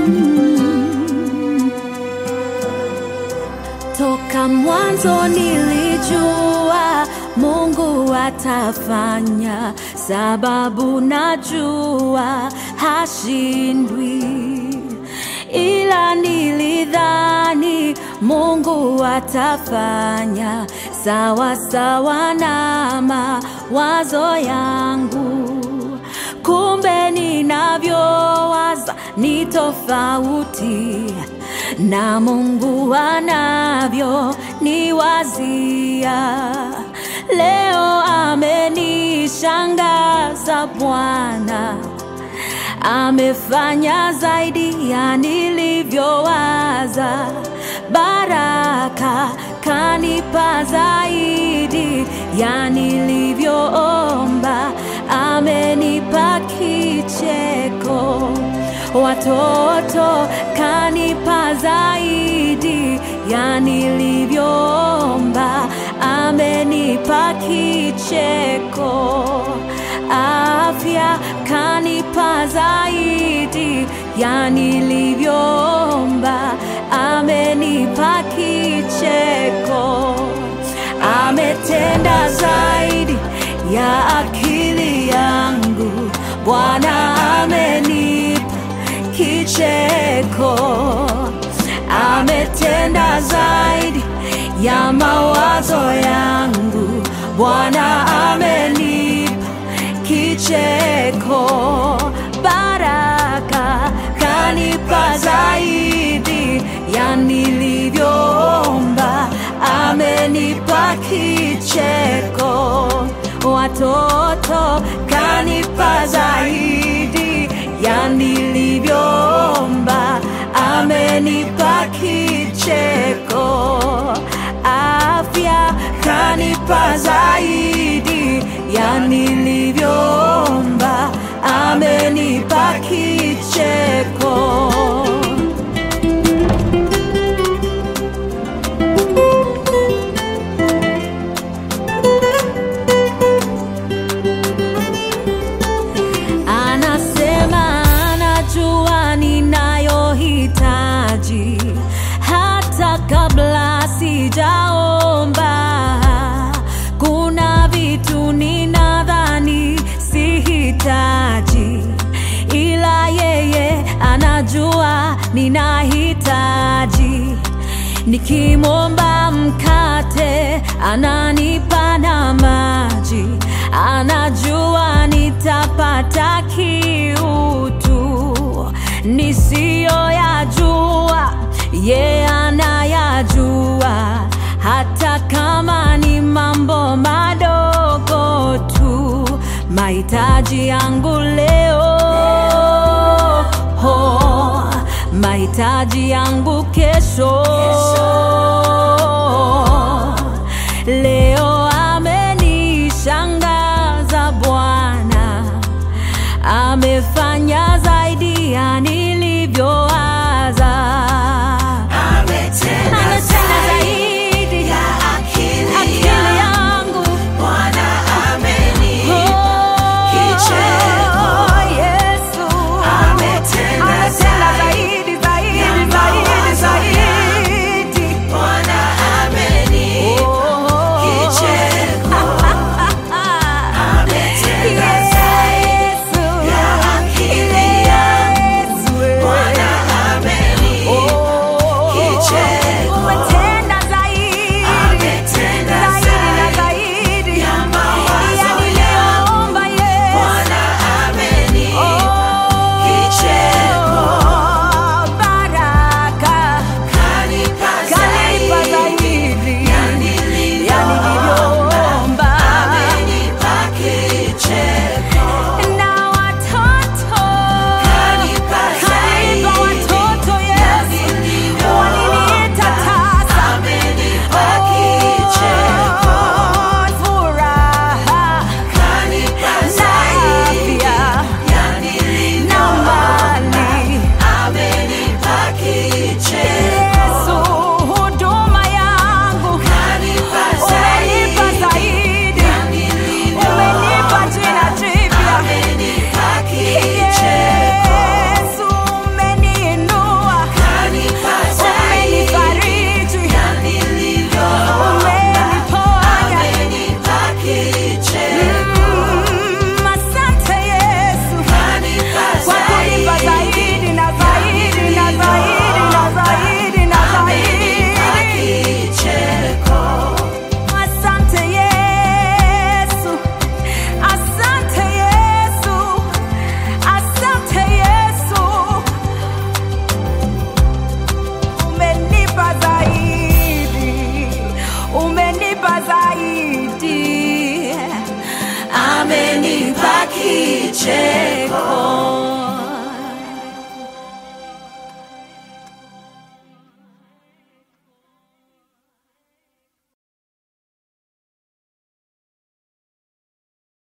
Toka mwanzo nilijua Mungu atafanya, sababu najua hashindwi, ila nilidhani Mungu atafanya sawa sawa na mawazo yangu, kumbe ninavyowaza ni tofauti na Mungu anavyo niwazia. Leo amenishangaza Bwana, amefanya zaidi ya nilivyowaza. Baraka kanipa zaidi ya nilivyoomba, amenipa kicheko watoto kanipa zaidi ya nilivyoomba, amenipa kicheko. Afya kanipa zaidi ya nilivyoomba, amenipa kicheko. Ametenda zaidi ya akili yangu, Bwana amenipa kicheko. Ametenda zaidi ya mawazo yangu, Bwana amenipa kicheko. Baraka kanipa zaidi ya nilivyoomba, amenipa kicheko. Watoto kanipa zaidi ya nilivyoomba, amenipa kicheko. Afya kanipa zaidi ya nilivyoomba, amenipa kicheko. Anasema anajua ninayohitaji hata kabla sijaomba. Kuna vitu ninadhani sihitaji, ila yeye anajua ninahitaji. Nikimwomba mkate ananipa na maji, anajua nitapata kiutu nisiyoyajua, ye anayajua, hata kama ni mambo madogo tu, mahitaji yangu leo ho, mahitaji yangu kesho. Leo amenishangaza Bwana, amefanya zaidi ya nilivyowaza. Ametenda Ametenda zaidi zaidi ya akili akili yangu. yangu Bwana amenipa kicheko. Oh, Yesu. Ametenda Ametenda zaidi, zaidi, ya zaidi, mawazo zaidi. Bwana chema